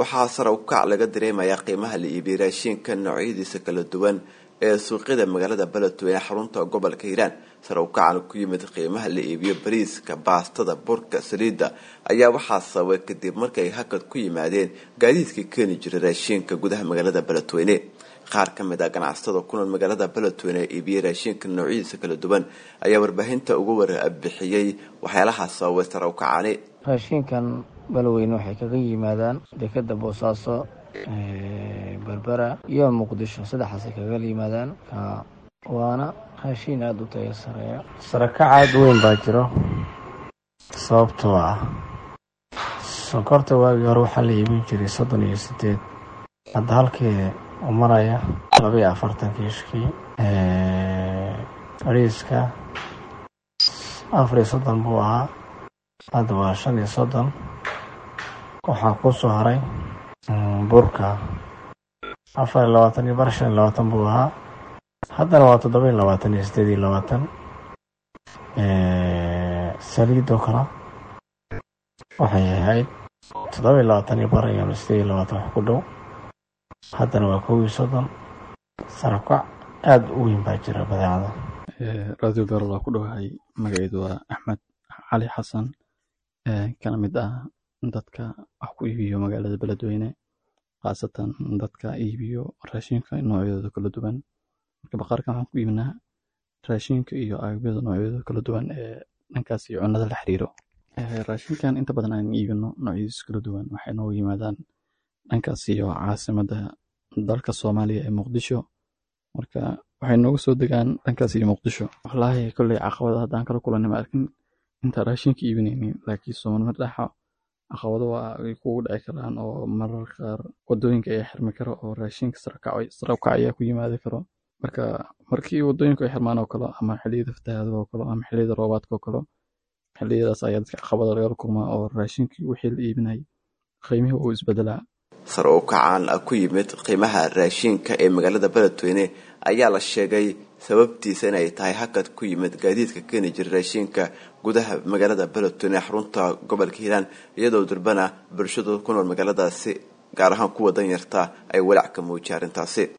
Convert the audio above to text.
waxaa sare u kac laga dareemayaa qiimaha la iibiyey raashinka noocyadiisa kala duwan ee suuqyada magaalada beledweyne xarunta gobolka hiiraan sare u kacana ku yimid qiimaha la iibiyo bariiska baastada burka saliidda ayaa waxaa sababay kadib markay hakad ku yimaadeen gaadiidka keeni jiray raashinka gudaha magaalada beledweyne qaar ka mid ah ganacsatada ku nool magaalada beledweyne ee iibiyey raashinka noocyadiisa kala duwan ayaa warbaahinta uga warbixiyey waxyaalaha sababay sare u kacani raashinkan beledweyne waxay kaga yimaadaan dekeda boosaaso berbera iyo muqdisho saddexaasay kaga yimaadaan waana raashiin aada u taya sareeya sarakac aada weyn baa jiro sababtoo ah sonkorta waagii hore waxaa la iibin jiray soddon iyo sideed hadda halkii u maraya labaiyo afartan kiishkii ariiska afar iyo soddon buu ahaa hadda waa shan iyo soddon waxaa ku soo haray burka afar iyo labaatan iyo bar shan iyo labaatan buu ahaa haddana waa toddoba iyo labaatan iyo sideed iyo labaatan saliidoo kale waxay ahayd toddoba iyo labaatan iyo bar iyo sideed iyo labaatan wax ku dhow haddana waa kow iyo soddon sarakac aada u weyn baa jira badeecada radio beerol waa ku dhowahay magaceedu waa axmed cali xasan kana mid ah dadka wax ku iibiyo magaalada beledweyne khaasatan dadka iibiyo raashinka noocyadooda kala duwan marka baqaarkan waxaan ku iibinaa raashinka iyo agabyada noocyadooda kala duwan ee dhankaas iyo cunnada la xiriiro raashinkan inta badan aan iibino noocyadiisa kala duwan waxay noogu yimaadaan dhankaas iyo caasimadda dalka soomaaliya ee muqdisho marka waxay nooga soo degaan dhankaas iyo muqdisho wallaahi kolley caqabada haddaan kala kulanay ma arkin inta raashinka iibinaynin laakiin soomaalima dhaxa caqabado waa ay kugu dhici karaan oo marar qaar wadooyinka ayaa xirmi karo oo raashinka sarakac ayaa ku yimaadi karo marka markii wadooyinku ay xirmaan oo kale ama xilliyada fatahaada oo kale ama xilliyada roobaadka oo kale xilliyadaas ayaa dadka caqabada lagala kulmaa oo raashinkii wixii la iibinayay qiimihii uu isbedelaa sare u kacaan ku yimid qiimaha raashinka ee magaalada beledweyne ayaa la sheegay sababtiisa inay tahay hakad ku yimid gaadiidka keeni jira raashinka gudaha magaalada beledweyne ee xarunta gobolka hiiraan iyadoo durbana bulshadu ku nool magaaladaasi gaar ahaan kuwa danyarta ay walaac ka muujiyay arrintaasi